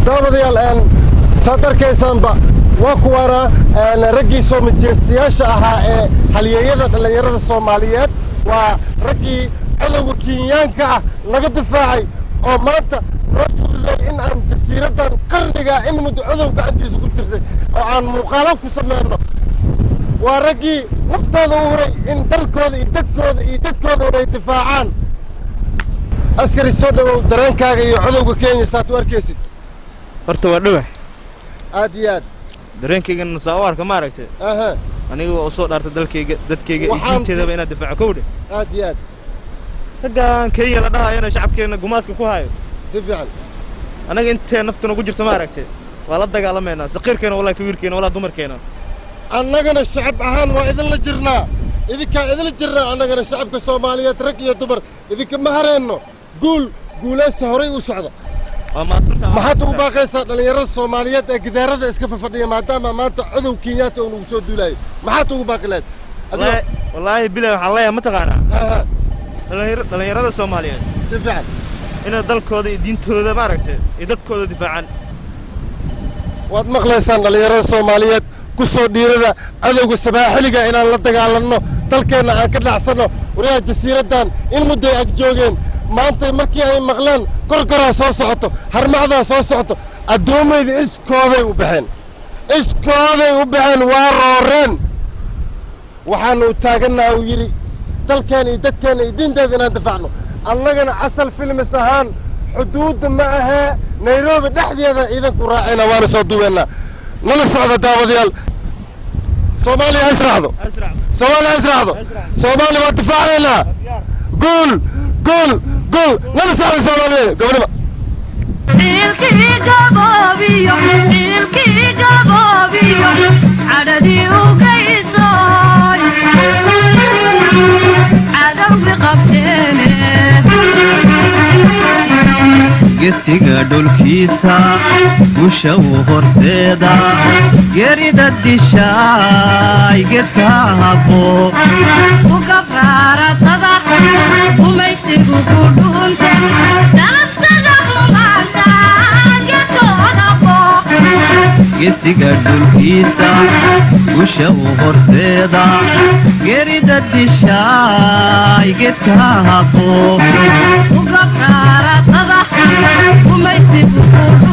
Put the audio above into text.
daawadayaal saad arkaysaanba waa kuwaana raggii soo majeystayaasha ahaa ee halyeeyada dhallinyarada soomaaliyeed waa raggii cadowga kenyaanka ah naga difaacay oo maanta noo fududay in aan jasiiraddan qarniga in muddo cadow gacantiisa ku jirtay oo aan muuqaalo ku samayno waa raggii naftooda u huray in dalkooda iyo dadkooda iyo dadkooda inay difaacaan askari soo dhowow dareenkaaga iyo cadowga kenya saad u arkaysid horta waa dhawax aad iyo aad dareenkaygana saa u arka ma aragtay aha aniga waa u soo dhaartay dalkayga dadkayga iyo Waxaan- diinteedaba inaad difaaco kowdhe aad iyo aad raggaan kenya la dhahayana shacabkeenna gumaadka ku hayo si fiican annaga intee naftuna ugu jirto ma aragtay waa la dagaalamaynaa saqiirkeena wallahi kawiirkeena walaa dumarkeena annagana shacab ahaan waa idinla jirnaa idinkaa idinla jirnaa annagana shacabka soomaaliyeed rag iyo dumar idinka ma hareenno guul guulaysta horay u socda waa mahadsantaa maxaad ugu baaqaysaa dhallinyarada soomaaliyeed ee gidaarada iska fafadhiya maadaama maanta cadow kenyaata uu nagu soo duulaayo maxaad ugu baaqi lahayd wallaahi wallaahi bilaa waxaan leeyahay ma taqaanaa aha dhallinyar- dhallinyarada soomaaliyeed si fiican inay dalkooda iyo diintooda ma aragtay iyo dadkooda difaacaan waad maqlaysaan dhallinyarada soomaaliyeed ku soo dhiirada cadowga sabaaxiliga inaan la dagaalanno dalkeenna aan ka dhacsanno wariyaha jasiiraddan in mudday ag joogeen maanta markii ay maqleen korkoraa soo socoto harmacdaa soo socoto addoommayda iskooday u baxeen iskooday u baxeen waa rooreen waxaanu taagannaha uu yidhi dalkeen iyo dadkeenna iyo diinteeda inaan difaacno annagana asal filmis ahaan xuduudda ma ahee nairobi dhexdeeda ciidanku raacayna waana soo duweennaa nala socda daawadayaal soomaaliya ha israacdo soomaaliya ha israacdo soomaaliya waa difaacaynaa guul guul guul nala socda soomaaliya gobonimo ciilkii gaboobiyo ciilkii gaboobiyo cadhadii ugaysoy cadowgi qabteene gesiga dhulkiisa gusha uu horseeda gerida dishaay gedka habo ku gabraaratada gumaysigu ku dhuunte dalabsada humaanta gedkooda booq gesiga dhulkiisa gusha uu horseeda gerida dishaay gedka habo ku gabraaratada gumaysigu ku